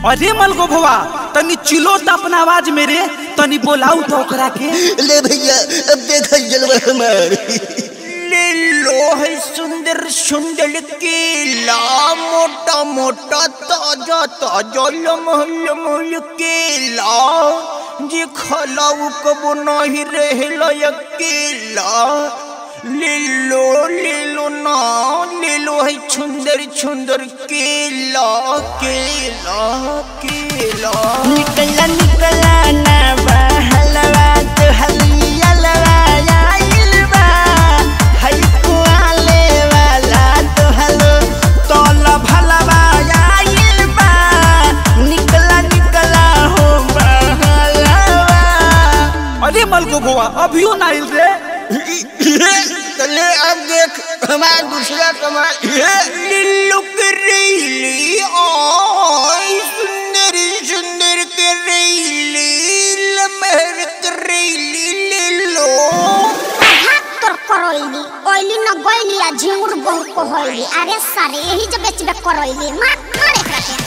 अरे मलगो भवा तनी चिलो त अपना आवाज में रे तनी बोलाऊ तो ओकरा के ले भैया अब देखा जलवा हमार ले लो है सुंदर सुंदर केला मोटा मोटा ताजा ताजा लमहल लमहल केला जे खलाऊ कबो नहीं रहेला अकेला ले लो ले लो ना ले लो है सुंदर सुंदर केला केला केला निकला निकला ना बहलवा तो हलियलवा आइल बा हई कुआले वाला तो हलो तोल भलवा आइल बा निकला निकला हो बहलवा अरे मलगो भवा अभियो ना आइल रे चले अब देख हमारा दूसरा कमाल लिल्लू करेली ओए सुंदर सुंदर करेली लमहर करेली लिल्लू हाथ तोर करैली ओइली न गइली आ झिंगुर बहु कहैली अरे सारे यही जब बेचबे करैली मार मार एकरा के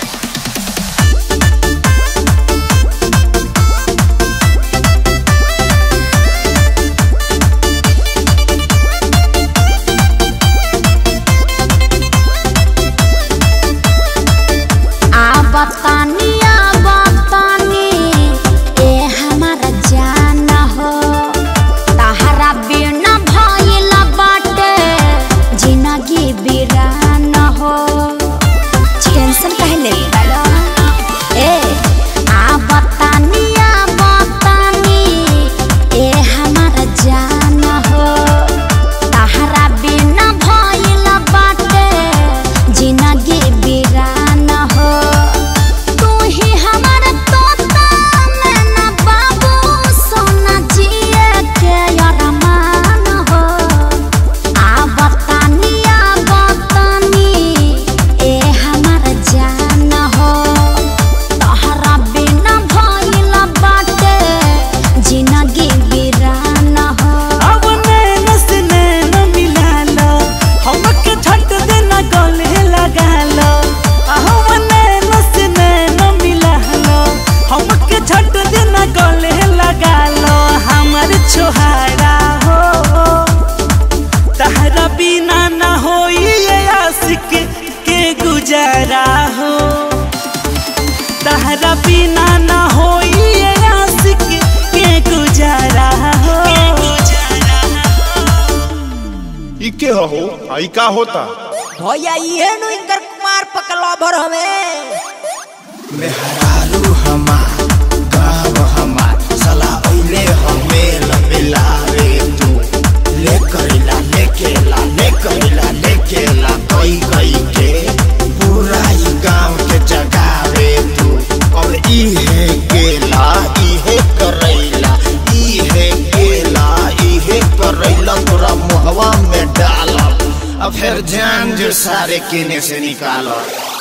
आ बतानी आ बतानी ए हमारा जान हो तहरा बिना भइल बाटे जिंदगी बिरान हो टेंशन काहे ले बड़ा ए आ बतानी आ बतानी ए हमारा जान हो तहरा बिना भइल बाटे जिंदगी बिरान हो तू ही हमारा तोता मैना बाबू सोना जिए के अरमान हो आ बतानी आ बतानी ए हमारा जान हो तहरा बिना भइल बाटे जिंदगी बिरान हो अब नैन से नैन मिला लो हमके झट देना गले लगा लो अब नैन से नैन मिला लो हमके झट देना गले लगा लो हमर छोहारा हो तहरा बिना ना होई ये आशिक के गुजारा हो तहरा बिना ना होई ये आशिक के गुजारा हो ई के हो आई का होता भैया ये नु इनकर कुमार पकला भर हमें मेहरारू हमार गाँव हमार सला ओइले हमें लबिलावे तू ले करेला ले केला ले करेला ले केला कई कई के पूरा ही गाँव के जगावे तू और इहे केला इहे करैला इहे केला इहे करैला तोरा मुहवा में डालब अब फिर जान जो सारे केने से निकालो